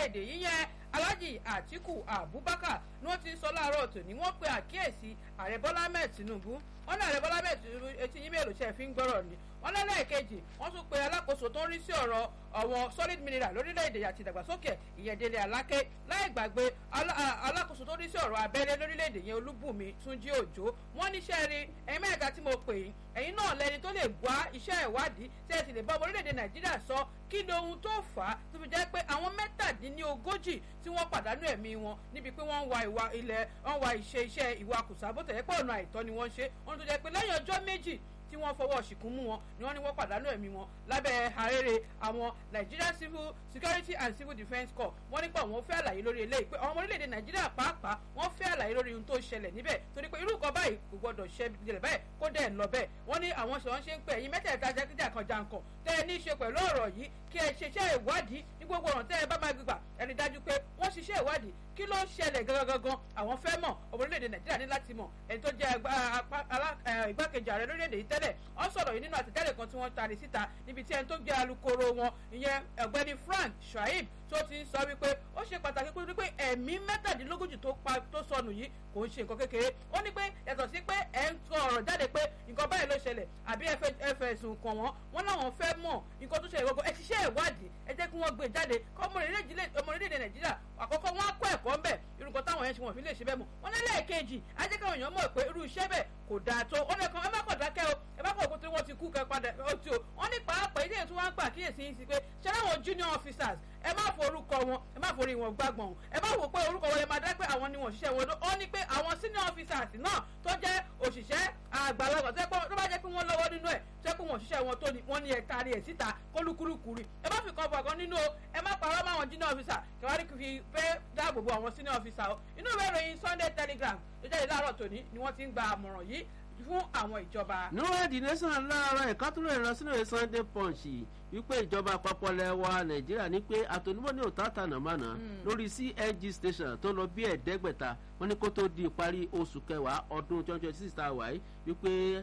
lórílẹ̀‐èdè yíyẹn alhaji atiku abubakar ni wọ́n ti ń sọ láàárọ̀ tòní wọ́n pe àkíyèsí ààrẹ bọ́lá ahmed tinubu wọ́n ní ààrẹ bọ́lá ahmed tinubu etí yín mélòó ṣe fi ń gbọ́rọ̀ ni wọ́n lẹ́lẹ́ẹ̀kejì wọ́n tún pe alákòóso tó ń rí sí ọ̀rọ̀ àwọn solid mineral lórílẹ̀‐èdè àti ìdàgbàsókè ìyẹ̀dẹ̀lẹ̀ aláké láì gbàgbé alákòóso tó ń rí sí ọ̀rọ̀ abẹ́lé lórílẹ̀‐èdè yẹn olúbùnmi túnjí òjò wọ́n níṣẹ́ rí ẹ̀yin mẹ́ta tí mo pè yín ẹ̀yin náà lẹni tó lè gbá iṣẹ́ ìwádìí tí ẹ sì lè bá ọmọ orílẹ̀‐èdè nàìjíríà sọ kí ni ohun tó fà á tó fi jẹ́ pé àwọn mẹ́tàdínlógójì tí wọ́n pàdánù ẹ̀mí wọn níbi pé wọ́n ń wa ìwà ilẹ̀ wọ́n wa ìṣe iṣẹ́ ìwà kùsà bó tẹ̀lé pé ọ̀nà àìtọ́ ni wọ́n ṣe wọ́n tó jẹ́ pé lẹ́yìn ọjọ́ méjì tí wọ́n fọwọ́ ṣìkún mú wọn ni wọ́n ní wọ́n pàdánù ẹ̀mí wọn lábẹ́ àrèrè àwọn Nigeria Civil Security and Civil Defence Corps wọ́n nípa àwọn fẹ́ àlàyé lórí eléyìí pé ọmọ orílẹ̀-èdè Nàìjíríà pàápàá wọ́n fẹ́ àlàyé lórí ohun tó ṣẹlẹ̀ níbẹ̀ torí pé irú nǹkan báyìí kò gbọdọ̀ ṣẹlẹ̀ báyìí kó dẹ̀ lọ bẹ́ẹ̀ wọ́n ní àwọn ṣe wọ́n ṣe ń pè ẹ̀yin mẹ́tẹ̀ẹ̀ta jákèjá kan jankan tẹ́ ẹ ní í ṣe pẹ̀lú ọ̀rọ̀ yìí kí ẹ ṣiṣẹ́ ìwádìí ní gbogbo ọ̀nà tẹ́ ẹ bá máa gbígbà ẹni dájú pé wọ́n ṣiṣẹ́ ìwádìí kí ló ń ṣẹlẹ̀ gangan àwọn fẹ́ mọ̀ ọmọ orílẹ̀-èdè Nàìjíríà ní láti mọ̀ ẹni tó jẹ́ igbákejì ààrẹ lórílẹ̀-èdè yìí tẹ́lẹ̀ wọ́n sọ̀rọ̀ yìí nínú àtẹ̀tẹ́lẹ̀ kan tí wọ́n tari síta níbi tí ẹni tó jẹ́ alukoro wọn ìyẹn ọ̀gbẹ́ni Frank Shaib tó ti ń sọ wípé ó ṣe pàtàkì pé wípé ẹ̀mí mẹ́tàdínlógójì tó pa tó sọnù yìí kò ń ṣe nǹkan kékeré ó ní pé yàtọ̀ sí pé ẹ̀ ń sọ ọ̀rọ̀ jáde pé nǹkan báyìí ló ṣẹlẹ̀ àbí ẹ fẹ̀sùn kàn wọ́n wọ́n láwọn fẹ́ mọ̀ nǹkan tó ṣẹlẹ̀ gbogbo ẹ ṣiṣẹ́ ìwádìí ẹ jẹ́ kí wọ́n gbé jáde kọ́ ọmọ orílẹ̀-èdè Nàìjíríà àkọ́kọ́ wọn á kọ́ ẹ̀kọ́ ń bẹ̀ irú nǹkan táwọn yẹn ṣe wọ́n fi lè ṣe bẹ́ẹ̀ mọ̀ wọ́n ní lẹ́ẹ̀kejì á jẹ́ káwọn èèyàn mọ̀ pé irú iṣẹ́ bẹ́ẹ̀ kò dáa tó ó lẹ́kan ẹ má kọ̀ dákẹ́ o ẹ bá kọ̀ pé wọ́n ti kú kẹ́ padà ó ti o wọ́n ní pàápàá ilé ètò wọn gbà kíyèsí yín sí pé ṣé láwọn junior officers ẹ má forúkọ wọn ẹ má forí wọn gbàgbọ́n ẹ má wò pé orúkọ wọn lè máa dá pé àwọn ni wọn ṣiṣẹ́ wọn ó ní pé àwọn senior officers náà tó jẹ́ òṣìṣẹ́ àgbàlagbà tó bá jẹ́ pé wọ́n lọ́wọ́ nínú ẹ̀ tó jẹ́ pé wọ́n ṣiṣẹ́ wọn tó ní wọ́n ní ẹ̀ taari ẹ̀ síta kólúkúrúkúrú ẹ má fi kan fọ̀ kan nínú o ẹ má parọ́ mọ́ àwọn junior officer kẹwàá ní fi fẹ́ dáàbò bo àwọn senior officer o inú ìwé ìròyìn Sunday Telegraph tó jáde láàárọ̀ tòní ni wọ́n ti ń gba àmọ̀ràn yìí fún àwọn ìjọba. níwájú nation láàárọ̀ ìkátúrò ìrọsílẹ̀ Sunday Punch wípé ìjọba àpapọ̀ lẹ́wà Nàìjíríà ní pé àtònímọ̀ ní òtá tànàmánà lórí CNG station tó lọ bí ẹ̀ẹ́dẹ́gbẹ̀ta wọ́n ní kó tó di ìparí oṣù kẹwàá ọdún twenty twenty six tá a wà yìí wípé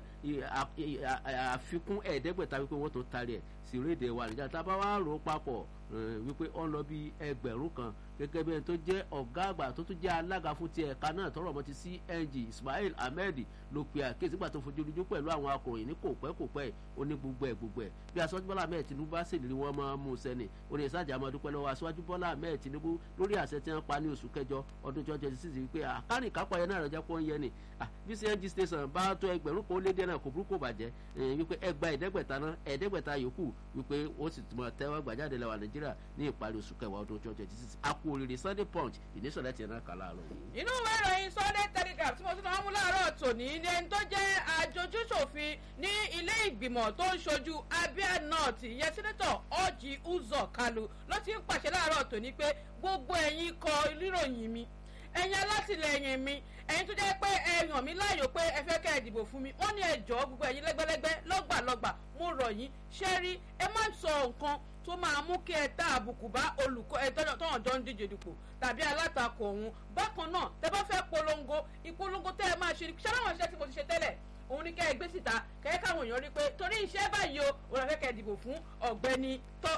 àfikún ẹ̀ẹ́dẹ́gbẹ̀ta wípé wọ́n tó tarí ẹ̀ sí rédè wa Nàìjíríà tá a bá wá rò ó papọ̀ wípé ó ń lọ bí ẹgbẹ̀rún kan gẹ́gẹ́ bí ẹni tó jẹ́ ọ̀gá àgbà tó tún jẹ́ alága fún ti ẹ̀ka náà tọrọ ọmọ ti CNG Ismail Ahmed ló pe àkíyèsí gbà tó fojú ojú pẹ̀lú àwọn akọ̀ròyìn ní kò pẹ́ kò pẹ́ ó ní gbogbo ẹ̀ gbogbo ẹ̀ bí aṣọ́jú Bọ́lá Ahmed Tinubu bá sì ní wọ́n máa mú sẹ́ni ó ní ìsájà máa dúpẹ́ lọ́wọ́ aṣọ́jú Bọ́lá Ahmed Tinubu lórí àṣẹ tí wọ́n pa ní oṣù kẹjọ ọdún twenty twenty six wípé àkárìn kápá yẹn náà rẹ̀ jẹ́ pọ́ ń yẹ ni bí CNG station bá tó ẹgbẹ̀rún kan ó lé díẹ̀ náà kò burúkú bàjẹ́ wípé ẹgbà ẹ̀ẹ́dẹ́gbẹ̀ta náà ẹ̀ẹ́dẹ́gbẹ̀ta yòókù wípé ó sì tún tẹ́wọ́ gbàjáde lẹ́wà Nàìjíríà ní ìparí oṣù kẹwàá ọdún twenty twenty six àpò òrìrì Sunday Punch ìnísọ̀lẹ̀ tiẹ̀ náà kà láàárọ̀ yìí. inú ìwé ìròyìn Sunday Telegraph tí mo tún máa mú láàárọ̀ tòní ní ẹni tó jẹ́ àjòjúṣòfin ní ilé ìgbìmọ̀ tó ń ṣojú Abia North ìyẹn sẹ́nẹ́tọ̀ Orji Uzor Kalu ló ti ń pàṣẹ láàárọ̀ tòní pé gbogbo ẹ̀yin kọ ìròyìn mi ẹ̀yin alátìlẹyìn mi ẹ̀yin tó jẹ́ pé ẹ yàn mí láàyò pé ẹ fẹ́ kẹ́ ẹ dìbò fún mi wọ́n ní ẹ jọ̀ọ́ gbogbo ẹ̀yin lẹ́gbẹ́lẹ́gbẹ́ lọ́gbàlọ́gbà mo rọ̀ yín ṣé rí ẹ má sọ nǹkan tó máa mú kí ẹ tá àbùkù bá olùkọ́ ẹ tọ́nà jọ ń díje dupò tàbí alátakò òun bákan náà tẹ bá fẹ́ polongo ìpolongo tẹ́ ẹ máa ṣe ṣé láwọn iṣẹ́ tí mo ti ṣe tẹ́lẹ̀ òun ní kẹ́ ẹ gbé síta kẹ́ ẹ káwọn èèyàn rí pé torí iṣẹ́ báyìí o òun àfẹ́ kẹ́ ẹ dìbò fún ọ̀gbẹ́ni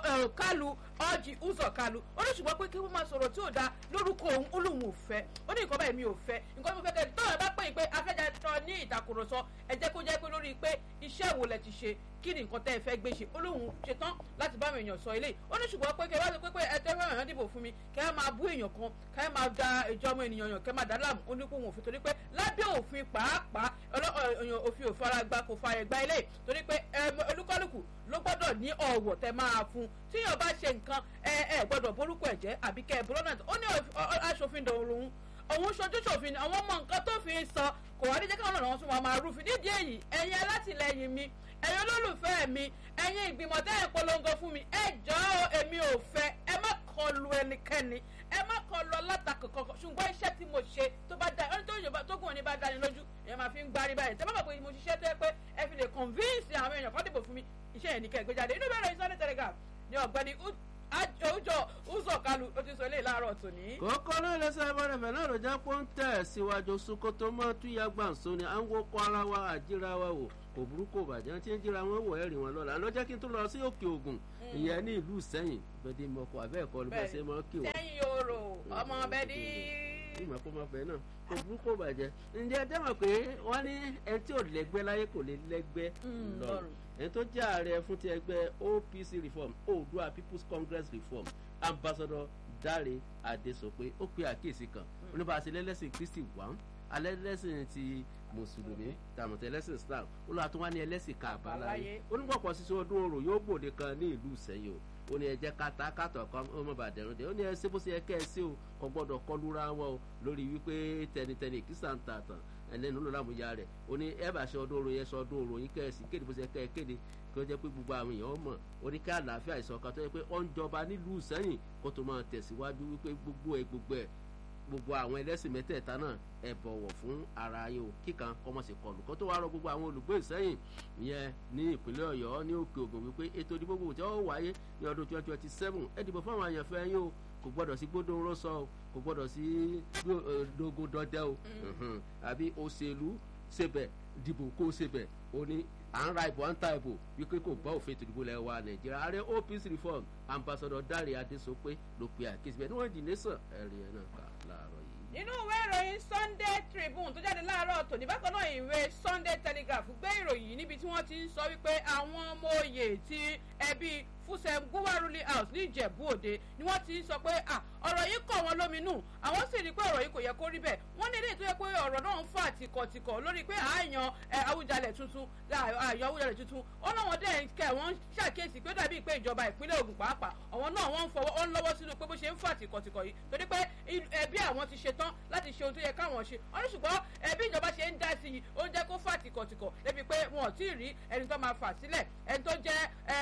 Kalu Orji Uzor Kalu ó ní ṣùgbọ́n pé kí wọ́n máa sọ̀rọ̀ tí ò dáa lórúkọ òun ó lóun ò fẹ́ ó ní nǹkan báyìí mi ò fẹ́ nǹkan tí mo fẹ́ kẹ́ ẹ tọ́wọ́ bá pè é pé afẹ́jà tọ́ ní ìtàkùrọ̀sọ ẹ jẹ́ kó jẹ́ pé lórí pé iṣẹ́ wo lẹ ti ṣe kí ni nǹkan tẹ́ ẹ fẹ́ gbé ṣe ó lóun ṣetán láti bá àwọn èèyàn sọ eléyìí ó ní ṣùgbọ́n pé kẹ́ wá sọ pé pé ẹ tẹ́ fẹ́ èèyàn dìbò fún mi kẹ́ ẹ máa bú èèyàn kan kẹ́ ẹ máa da ìjọ ọmọ ènìyàn yàn kẹ́ ẹ máa dá láàmú ó ní kó wọn òfin torí pé lábẹ́ òfin pàápàá òfin òfin ara gba kò fa ẹ̀gbá eléyìí torí pé olúkálùkù ló gbọ́dọ̀ ní ọ̀wọ̀ tẹ́ máa fún tíyàn bá ṣe nǹkan ẹ ẹ gbọ́dọ̀ borúkọ ẹ̀jẹ̀ àbí kẹ́ ẹ bọ́lọ́nà ó ní aṣòfin dòrùn òun ṣojú ṣòfin àwọn ọmọ nǹkan tó fi ń sọ kò wá ní jẹ́ káwọn ọ̀nà tún wọn máa rúfin nídìí èyí ẹ̀yin alátìlẹyìn mi ẹ̀yin olólùfẹ́ mi ẹ̀yin ìgbìmọ̀ tẹ́ ẹ̀ polongo fún mi ẹ jọ̀ọ́ èmi ò fẹ́ ẹ má kọlu ẹnikẹ́ni ẹ má kọlu alátakò kankan ṣùgbọ́n iṣẹ́ tí mo ṣe tó bá dá ẹni tó yọba tó gùn ní bá dání lójú èèyàn máa fi ń gbárí báyìí tẹ́ bá bàbá mo ṣiṣẹ́ tó yẹ pé ẹ fi lè convince àwọn èèyàn kan dìbò fún mi iṣẹ́ yẹn ní kẹ́ ẹ gbé jáde inú bẹ̀rẹ̀ Sunday Telegraph ní ọ̀gbẹ́ni àjọ Uzor Kalu ló ti sọ eléyìí láàárọ̀ tòní. kókó náà lẹ́sẹ̀ abẹ́rẹ́fẹ́ náà ló jẹ́ pọ́ńtẹ̀ síwájú Sokoto mọ́ túyà gbàǹso ni à ń wọ́pọ̀ ara wa àjíra wa wò kò burú kò bàjẹ́ tí ń jíra wọn wọ̀ ẹ̀rì wọn lọ́la ló jẹ́ kí n tó lọ sí òkè ògùn ìyẹn ní ìlú sẹ́yìn bẹ́ẹ̀ni mọ̀kọ́ abẹ́ẹ̀kọ́ ló bẹ́ẹ̀ ṣe mọ́ kí wọ́n. sẹ́yìn yòòrò ọmọ bẹ́ẹ̀ni. ìmọ̀ kó máa fẹ́ náà kò burú kò bàjẹ́ ǹjẹ́ ẹ dẹ́mọ̀ pé wọ́n ní ẹni tí ò lẹ́gbẹ́ láyé kò lè lẹ́gbẹ́ lọ́rùn ẹni tó jẹ́ ààrẹ fún ti ẹgbẹ́ OPC reform Oòduà People's Congress reform ambassador Dáre Adésọpé ó pe àkíyèsí kan oníbàásí lẹ́lẹ́sìn Kristi wà alẹ́lẹ́sìn ti mùsùlùmí tàmùtẹ́ ẹlẹ́sìn Islam ó lọ́wọ́ tó wá ní ẹlẹ́sìn kàbáláyé onígbọ̀pọ̀ sísọ ọdún orò yóò gbòde kan ní ìlú Ìṣẹ́yìn o ó ní ẹjẹ kata kátọ kan ọmọ bàdẹrùn dé ó ní ẹsẹ bó ṣe yẹ kẹ ẹ sí o kò gbọ́dọ̀ kọlura wọn o lórí wípé tẹnitẹni kìsà ń ta tàn ẹlẹnu ló lámúyá rẹ ó ní ẹ bá ṣe ọdún orò yẹn ṣe ọdún orò yín kẹ ẹ sí kéde bó ṣe yẹ kẹ ẹ kéde kí ó jẹ pé gbogbo àwọn èèyàn mọ̀ ó ní ká àlàáfíà ìṣọ̀kan tó yẹ pé ó ń jọba nílùú Ìṣẹ́yìn kó tó máa tẹ̀síwájú wípé gbogbo ẹ gbogbo ẹ gbogbo àwọn ẹlẹ́sìn mẹ́tẹ̀ẹ̀ta náà ẹ bọ̀wọ̀ fún ara yín o kíkan kọ́mọ̀ sí kọlù kó tó wá rọ gbogbo àwọn olùgbé Ìṣẹ́yìn ìyẹn ní ìpínlẹ̀ Ọ̀yọ́ ní Òkè Ògùn wípé ètò ìdìbò gbogbo tí ó wáyé ní ọdún twenty twenty seven ẹ dìbò fún àwọn àyànfẹ́ yín o kò gbọ́dọ̀ sí gbódò rọ́sọ o kò gbọ́dọ̀ sí dogo dọdẹ o àbí òṣèlú ṣebẹ̀ dìbò kó ṣebẹ̀ o ní à ń ra ìbò à ń ta ìbò wípé kò gbọ́ òfin ètò ìdìbò lẹ̀ wa Nàìjíríà ààrẹ OPC reform ambassador Dáre Adésọpé ló pe àkíyèsí bẹ́ẹ̀ ni wọ́n dì nation ẹ̀rí ẹ̀ náà kà láàárọ̀ yìí nínú ìwé ìròyìn Sunday Tribune tó jáde láàárọ̀ tòní bákan náà ìwé Sunday Telegraph gbé ìròyìn níbi tí wọ́n ti ń sọ wípé àwọn ọmọ òye ti ẹbí Fúsẹ̀m Gúwà ruling house ní Ìjẹ̀bú Òde ni wọ́n ti ń sọ pé ọ̀rọ̀ yìí kọ̀ wọ́n lóminú àwọn sì rí i pé ọ̀rọ̀ yìí kò yẹ kó rí bẹ́ẹ̀ wọ́n ní eléyìí tó yẹ pé ọ̀rọ̀ náà ń fà tìkọ̀tìkọ̀ lórí pé àáyan Awùjalẹ̀ tuntun àáyan Awùjalẹ̀ tuntun ó náà wọ́n dẹ̀ kẹ́ wọ́n ṣàkíyèsí pé ó dàbí pé ìjọba ìpínlẹ̀ Ògùn pàápàá àwọn náà wọ́n ń fọwọ́ ó ń lọ́wọ́ sínú pé bó ṣe ń fà tìkọ̀tìkọ̀ yìí torí pé ẹbí àwọn ti ṣetán láti ṣe ohun tó yẹ káwọn ṣe wọ́n ní ṣùgbọ́n ẹbí ìjọba ṣe ń dá sí i ó ń jẹ́ kó fà tìkọ̀tìkọ̀ débi pé wọn ò tí ì rí ẹni tó máa fà sílẹ̀ ẹni tó jẹ́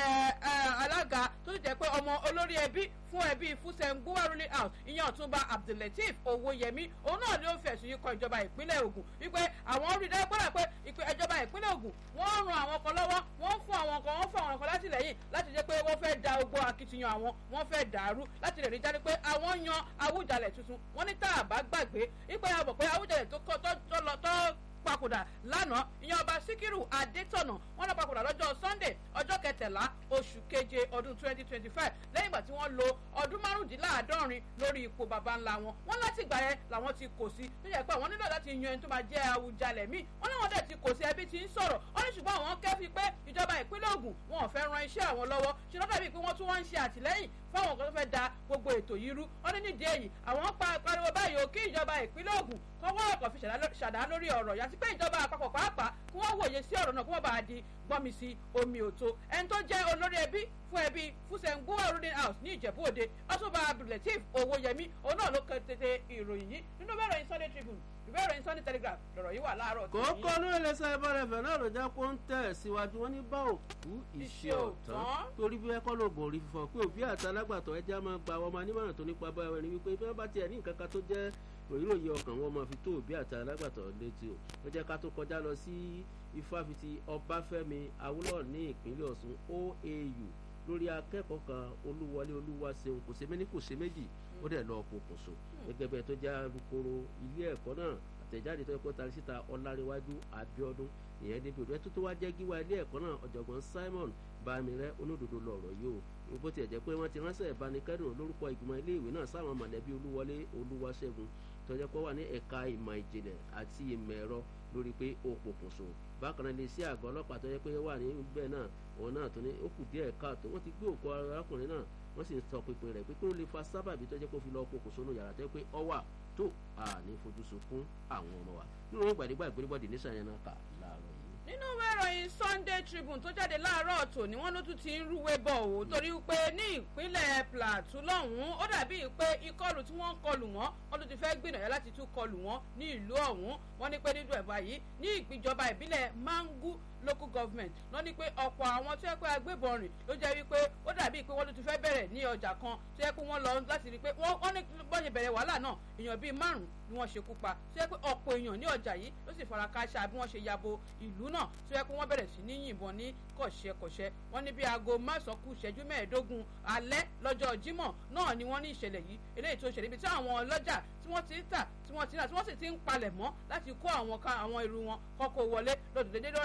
alága tó sì jẹ́ pé ọmọ olórí ẹbí fún ẹbí Fúsẹ̀m Gúwà ruling house ìyẹn ọ̀túnba Abdulateef Owóyẹmí òun náà ni ó fẹ̀sùn yìí kan ìjọba ìpínlẹ̀ Ògùn wípé àwọn rí dájú gbọ́dọ̀ pé ìjọba ìpínlẹ̀ Ògùn wọ́n ran àwọn kan lọ́wọ́ wọ́n fún àwọn kan wọ́n fún àwọn kan látìlẹ́yìn láti jẹ́ pé wọ́n fẹ́ da ogbó akitiyan àwọn wọ́n fẹ́ dàrú láti lè rí jáde pé àwọn yan Awùjalẹ̀ tuntun wọ́n ní tá a bá gbàgbé wípé a mọ̀ pé Awùjalẹ̀ tó kọ́ tó lọ tó papòdà lánàá ìyẹn ọba síkírù adétọ̀nà wọn lọ papòdà lọ́jọ́ sunday ọjọ́ kẹtàlá oṣù keje ọdún twenty twenty five lẹ́yìn ìgbà tí wọ́n lo ọdún márùndínláàádọ́rin lórí ipò baba ńlá wọn wọn láti gbà yẹn làwọn ti kò sí tó yẹ pé àwọn nílò láti yan ẹni tó máa jẹ́ Awùjalẹ̀ míì wọn náà wọn dẹ̀ ti kò sí ẹbí tí ń sọ̀rọ̀ wọn ní ṣùgbọ́n àwọn kẹ́fí pé ìjọba ìpínlẹ̀ Ògùn wọn ò fẹ́ ran iṣẹ́ àwọn lọ́wọ́ ṣe lọ́dọ̀ bíi pé wọ́n tún wá ń ṣe àtìlẹ́yìn fáwọn kan tó fẹ́ da gbogbo ètò yìí rú wọn ní nídìí èyí àwọn pariwo báyìí ò kí ìjọba ìpínlẹ̀ Ògùn kọ́wọ́ ọ̀kọ̀ fi ṣàdá lórí ọ̀rọ̀ yàtí pé ìjọba àpapọ̀ pàápàá kí wọ́n wòye sí ọ̀rọ̀ náà kí wọ́n bá di gbọ́mi sí omi òtó ẹni tó jẹ́ olórí ẹbí fún ẹbí Fúsẹ̀m Gúwà ruling house ní Ìjẹ̀bú Òde ọ̀túnba Abdulateef Owóyẹmí òun náà ló kẹ́ tètè ìròyìn yìí nínú bẹ́ẹ̀ ròyìn Sunday Tribune ìwé ìròyìn Sunday Telegraph lọ̀rọ̀ yìí wà láàárọ̀ tí. kókó lórí ẹlẹ́sẹ̀ ìbárẹ̀fẹ̀ náà ló jẹ́ kó ń tẹ̀ síwájú wọn ní bá òkú iṣẹ́ ọ̀tán torí bí ẹkọ́ ló bò rí fífọ́ pé òbí àti alágbàtọ́ ẹja máa gba ọmọ anímọ̀ràn tó nípa bá ẹni wípé bí wọ́n bá tiẹ̀ ní nǹkan kan tó jẹ́ òyìnbó ọkàn wọn máa fi tó òbí àti alágbàtọ́ létí o ó jẹ́ ká tó kọjá lọ sí ifáfitì Ọbáfẹ́mi Awólọ́wọ̀ ní ìpínlẹ̀ Ọ̀ṣun OAU lórí akẹ́kọ̀ọ́ kan olúwọlé olúwaṣeun kò ṣe méní kò ṣe méjì ó dẹ̀ lọ pokùnso gẹ́gẹ́ bẹ́ẹ̀ tó jẹ́ alukoro ilé ẹ̀kọ́ náà àtẹ̀jáde tó yẹ kó tari síta ọláréwájú abíọ́dún ìyẹn débi òdò ẹ̀ tó tó wá jẹ́ gíwá ilé ẹ̀kọ́ náà ọ̀jọ̀gbọ́n Simon Bámirẹ́ olódodo lọ̀rọ̀ yìí o bó tiẹ̀ jẹ́ pé wọ́n ti ránṣẹ́ ìbánikẹ́dùn lórúkọ ìgbìmọ̀ ilé ìwé náà sáwọn mọ̀lẹ́bí olúwọlé olúwaṣẹ́gun tó jẹ́ pé wà ní ẹ̀ka ìmọ̀ ìjìnlẹ̀ àti ìmọ̀ ẹ̀rọ lórí pé ó pokùnso bákan náà lè sí àgọ́ ọlọ́pàá tó jẹ́ pé wà níbẹ̀ náà òun náà tó ní ó kù díẹ̀ káàtó wọ́n ti gbé òkú arákùnrin náà wọ́n sì ń sọ pínpín rẹ̀ pé kí ló lè fa sábàbí tó jẹ́ kó fi lọ́ọ́ pokùnso nù yàrá tó jẹ́ pé ọ wà tó àní fojú sunkún àwọn ọmọ wa nínú wọn gbàdégbà ìgbélébọ̀dì nísàn yẹn náà kà láàárọ̀ yìí. nínú ìwé ìròyìn Sunday Tribune tó jáde láàárọ̀ tòní wọ́n ló tún ti ń rúwé bọ̀ o torí pé ní ìpínlẹ̀ Plateau lọ́hùn-ún ó dàbí pé ìkọlù tí wọ́n ń kọlù wọ́n wọ́n ló ti fẹ́ gbìyànjú láti tún kọlù wọ́n ní ìlú ọ̀hún wọ́n ní pé nínú ẹ̀bà yìí ní ìpìjọba ìbílẹ̀ Mangu local government lọ ní pé ọ̀pọ̀ àwọn tó yẹ pé agbébọn rìn ló jẹ́ wípé ó dàbí pé wọ́n ló ti fẹ́ bẹ̀rẹ̀ ní ọjà kan tó yẹ pé wọ́n lọ láti rí i pé wọ́n ní bọ́n ṣe bẹ̀rẹ̀ wàhálà náà èèyàn bíi márùn-ún ni wọ́n ṣekú pa tó yẹ pé ọ̀pọ̀ èèyàn ní ọjà yìí ló sì fara káṣá bí wọ́n ṣe yabo ìlú náà tó yẹ pé wọ́n bẹ̀rẹ̀ sí ní yìnbọn ní kọ̀ṣẹ́kọ̀ṣẹ́ wọ́n ní bí aago másàn kù ìṣẹ́jú mẹ́ẹ̀ẹ́dógún alẹ́ lọ́jọ́ Jímọ̀ náà ni wọ́n ní ìṣẹ̀lẹ̀ yìí eléyìí tó ṣẹlẹ̀ ibi tí àwọn ọlọ́jà tí wọ́n ti ń tà tí wọ́n ti ń rà tí wọ́n sì ti ń palẹ̀ mọ́ láti kó àwọn ká àwọn irú wọn kọ́kọ́ wọlé lọ́dún dédé lọ́ọ́ rí pé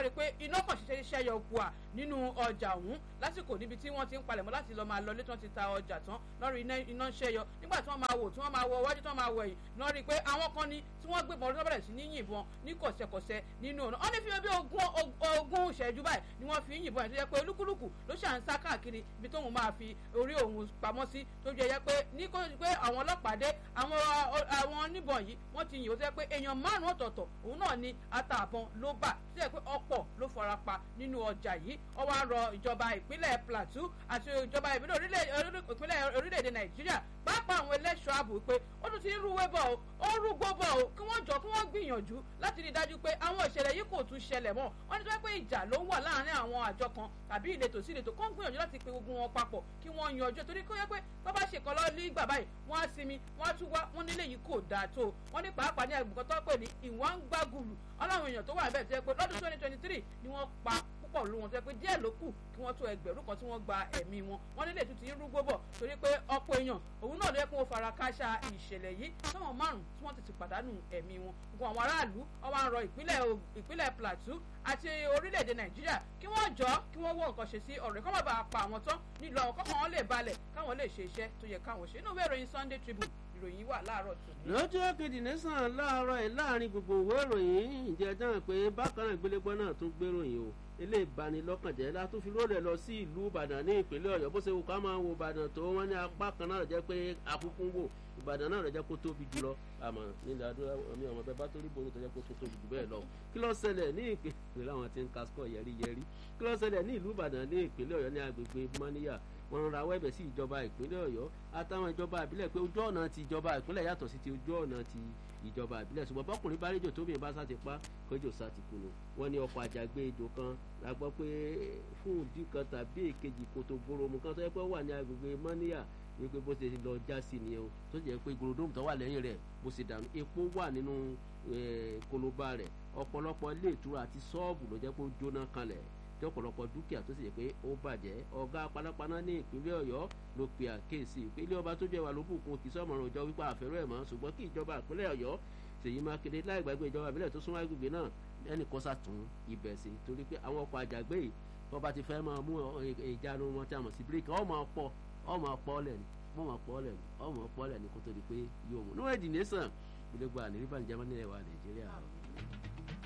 iná kan ṣiṣẹ́ ṣiṣẹ́ yọ kùà nínú ọjà ọ̀hún lásìkò níbi tí wọ́n ti ń palẹ̀mọ́ láti lọ́ọ́ máa lọlé tí wọ́n ti ta ọjà tán lọ́rọ̀ iná ń ṣẹ́yọ nígbà tí wọ́n máa wò tí wọ́n máa wọ iwájú tí wọ́n máa wọ ẹ̀yìn lọ́ọ́ rí i pé àwọn kan ní tí wọ́n gbébọn lọ́ọ́ bẹ̀rẹ̀ sí ní yìnbọn ní kọ̀sẹ̀kọ̀sẹ̀ nínú ọ̀nà wọ́n ní fi bí ogún ìṣẹ́jú báyìí ni wọ́n fi ń yìnbọn ẹ̀ tó yẹ pé olúkúlùkù ló ṣà ń sá káàkiri ibi tóun máa fi orí òun pamọ́ sí tó jẹ́ yẹ pé ní kó pé àwọn ọlọ́pàá dé àwọn àwọn oníbọn yìí wọ́n ti yìn ó tó yẹ pé èèyàn márùn-ún ọ̀tọ̀ọ̀tọ̀ òun náà ni àtààbọ̀n ló bà tó yẹ pé ọ̀pọ̀ ló fara pa nínú ọjà yìí ó wá rọ ìjọba ìpínlẹ̀ Plateau àti ìjọba ìpínlẹ̀ orílẹ̀-èdè Nàìjíríà pàápàá àwọn ẹlẹ́ṣọ́ ààbò pé ó tún ti ń rúwé bọ̀ ó ó ń rúgbó bọ̀ ó kí wọ́n jọ kí wọ́n gbìyànjú láti rí i dájú pé àwọn ìṣẹ̀lẹ̀ yìí kò tún ṣẹlẹ̀ mọ́ wọ́n ní tó yẹ pé ìjà ló ń wà láàárín àwọn àjọ kan tàbí ìletò sí ìletò kán gbìyànjú láti pe gbogbo wọn papọ̀ kí wọ́n yanjú torí kó yẹ pé tó bá ṣe kọ́lọ́ ní ìgbà báyìí wọ́n á sinmi wọ́n á tún wá wọ́n nílé yìí kò dáa tó wọ́n ní pàápàá ní àgbùkọ́ tó pè ní ìwọ̀n ń gbàgùlù ọlọ́run èèyàn tó wà bẹ́ẹ̀ tó yẹ pé lọ́dún twenty twenty three ni wọ́n pa púpọ̀ ló wọn tó yẹ pé díẹ̀ ló kù kí wọ́n tó ẹgbẹ̀rún kan tí wọ́n gba ẹ̀mí wọn wọ́n nílé tún ti ń rúgbó bọ̀ torí pé ọ̀pọ̀ èèyàn òun náà ló yẹ kó fara káṣá ìṣẹ̀lẹ̀ yìí táwọn márùn tí wọ́n ti ti pàdánù ẹ̀mí wọn gbogbo àwọn aráàlú ọwọ́ àrọ ìpínlẹ̀ Plateau àti orílẹ̀-èdè Nàìjíríà kí wọ́n jọ kí wọ́n wọ nǹkan ṣe sí ọ̀rẹ́ kọ́ má bàa pa àwọn tán nílò àwọn kọ́kàn lè balẹ̀ káwọn lè ṣe iṣẹ́ tó yẹ káwọn ṣe inú ìwé ìròyìn Sunday Tribune ìròyìn wà láàárọ̀ tòní. lọ́jọ́ kejì nẹ́sàn láàárọ̀ ẹ̀ láàrin gbogbo ìwé ìròyìn ìjẹ́ dáhùn pé bákan náà gbélégbọ́n náà tún gbéròyìn o ilé ìbanilọ́kànjẹ́ la tún fi rólẹ̀ lọ sí ìlú Ìbàdàn ní ìpínlẹ̀ Ọ̀yọ́ bó ṣe wù ká máa wo Ìbàdàn tó wọ́n ní apá kan náà jẹ́ pé akúkú ń wò Ìbàdàn náà rẹ̀ jẹ́ kó tóbi jùlọ àmọ́ nílẹ̀ adúlá mi ọmọ bẹ́ẹ̀ bá torí bòrò tó jẹ́ kó tó tóbi jù bẹ́ẹ̀ lọ kí ló ṣẹlẹ̀ ní ìpínlẹ̀ àwọn tí ń kaskọ̀ yẹrí yẹrí kí ló ṣẹlẹ̀ ní ìlú Ìbàdàn ní ìpínlẹ̀ Ọ̀yọ́ ní agbègbè mọ́níyà wọ́n ń rawọ́ ẹ̀bẹ̀ sí ìjọba ìpínlẹ̀ Ọ̀yọ́ àtàwọn ìjọba ìbílẹ̀ pé ojú ọ̀nà ti ìjọba ìpínlẹ̀ yàtọ̀ sí ti ojú ọ̀nà ti ìjọba ìbílẹ̀ ṣùgbọ́n bọ́kùnrin bá rédíò tóbi bá sáti pa kọjọ sáti kùnú wọ́n ní ọkọ̀ àjàgbé ejò kan la gbọ́ pé fún ìdí kan tàbí èkejì kòtò gbòòròmù kan tó yẹ pé wà ní agbègbè mọ́níyà wípé bó ṣe lọ já sí nìyẹn o tó jẹ́ pé gòròdóòmù tó wà lẹ́yìn rẹ̀ bó ṣe dànù epo wà nínú koloba rẹ̀ ọ̀pọ̀lọpọ̀ ilé ìtura àti ṣọ́ọ̀bù ló jẹ́ pé ó jóná kanlẹ̀ tí ọ̀pọ̀lọpọ̀ dúkìá tó sì yẹ pé ó bàjẹ́ ọ̀gá panápaná ní ìpínlẹ̀ ọ̀yọ́ ló pe àkéèsí pé ilé ọba tó jẹ́ wà ló bùkún kì í sọ̀mọ̀ràn òjò wípé àfẹ́rẹ́ ẹ̀ mọ́ ṣùgbọ́n kí ìjọba ìpínlẹ̀ ọ̀yọ́ ṣèyí mákindé láì gbàgbé ìjọba ìbílẹ̀ tó súnmọ́ agbègbè náà ẹnì kan sàtún ibẹ̀ sí torí pé àwọn ọkọ̀ àjàgbé yìí wọ́n bá ti fẹ́ máa mú ìjánu wọn tí a mọ̀ sí bíríkì ọ̀ máa pọ̀ ọ̀ máa pọ̀ lẹ̀ ni wọ́n máa pọ̀ lẹ̀ ni ọ̀ máa pọ̀ lẹ̀ ni kó tó di pé yóò mú níwọ̀n ìdí nẹ́sàn gbogbo àníríbànújẹ́ mọ́ nílẹ̀ wa nàìjíríà.